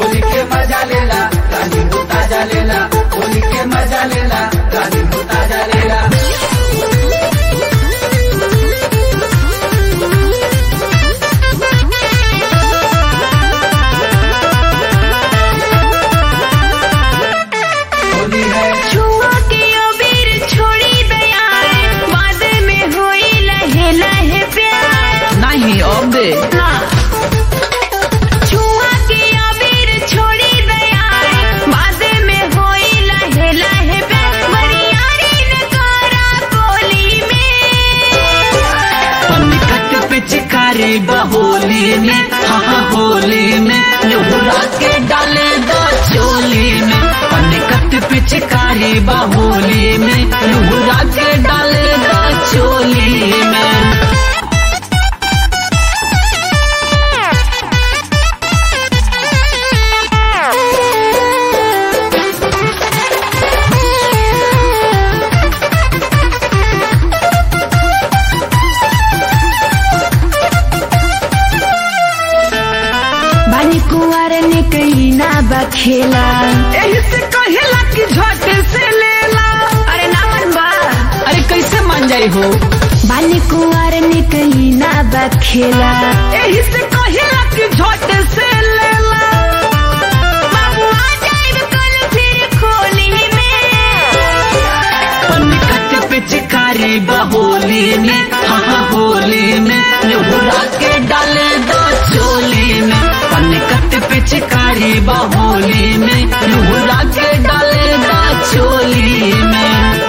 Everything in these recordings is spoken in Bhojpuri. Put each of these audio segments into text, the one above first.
होली के मजा लेला रानी हो ताजा लेला होली के मजा लेला रानी हो ताजा लेला होली है छुआ के अबीर छोड़ी दया बाद में होई लहे लहे प्यार नहीं अब दे हाँ। छुआ के अबीर छोड़ी दया बाद में होई लहे लहे प्यार बरियारी न करा कोली में पनकट पे चिकारी बहोली में हाँ हाँ होली में लोहरा के डाले दो चोली में पनकट पे चिकारी बहोली में लोहरा के डाले दो चोली में बानी कुंवर ने कहीं ना बखेला एही से कहेला कि झट से लेला अरे ना मन बा अरे कैसे मान जाई हो बानी कुंवर ने कहीं ना बखेला एही से कहेला कि झट से लेला बाबू आ जाएब कल फिर खोली में पनकट पे चिकारी बहोली में हाँ हाँ होली में लोहरा के डाले दो चोली में पनकट पे चिकारी बहोली में लोहरा के डाले दो चोली में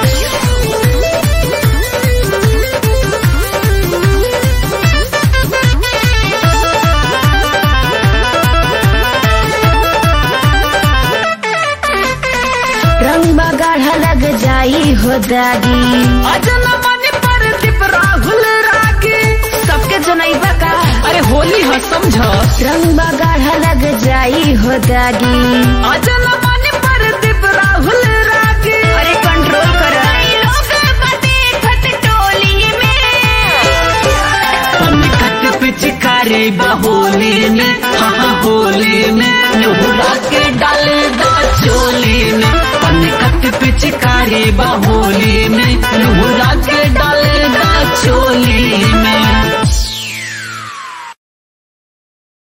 रंग बगाढ़ा लग जाई हो दागी अजन मन पर दीप राहुल रागी सबके जनाई बका अरे होली है समझ रंग बगाढ़ा लग जाई हो दागी अजन मन पर दीप राहुल रागी अरे कंट्रोल कर लोग बते खत टोली में पनकट पे चिकारी बहोली में हाँ हाँ होली में लोहरा के डाले दो चोली में पनकट पे चिकारी बहोली में लोहरा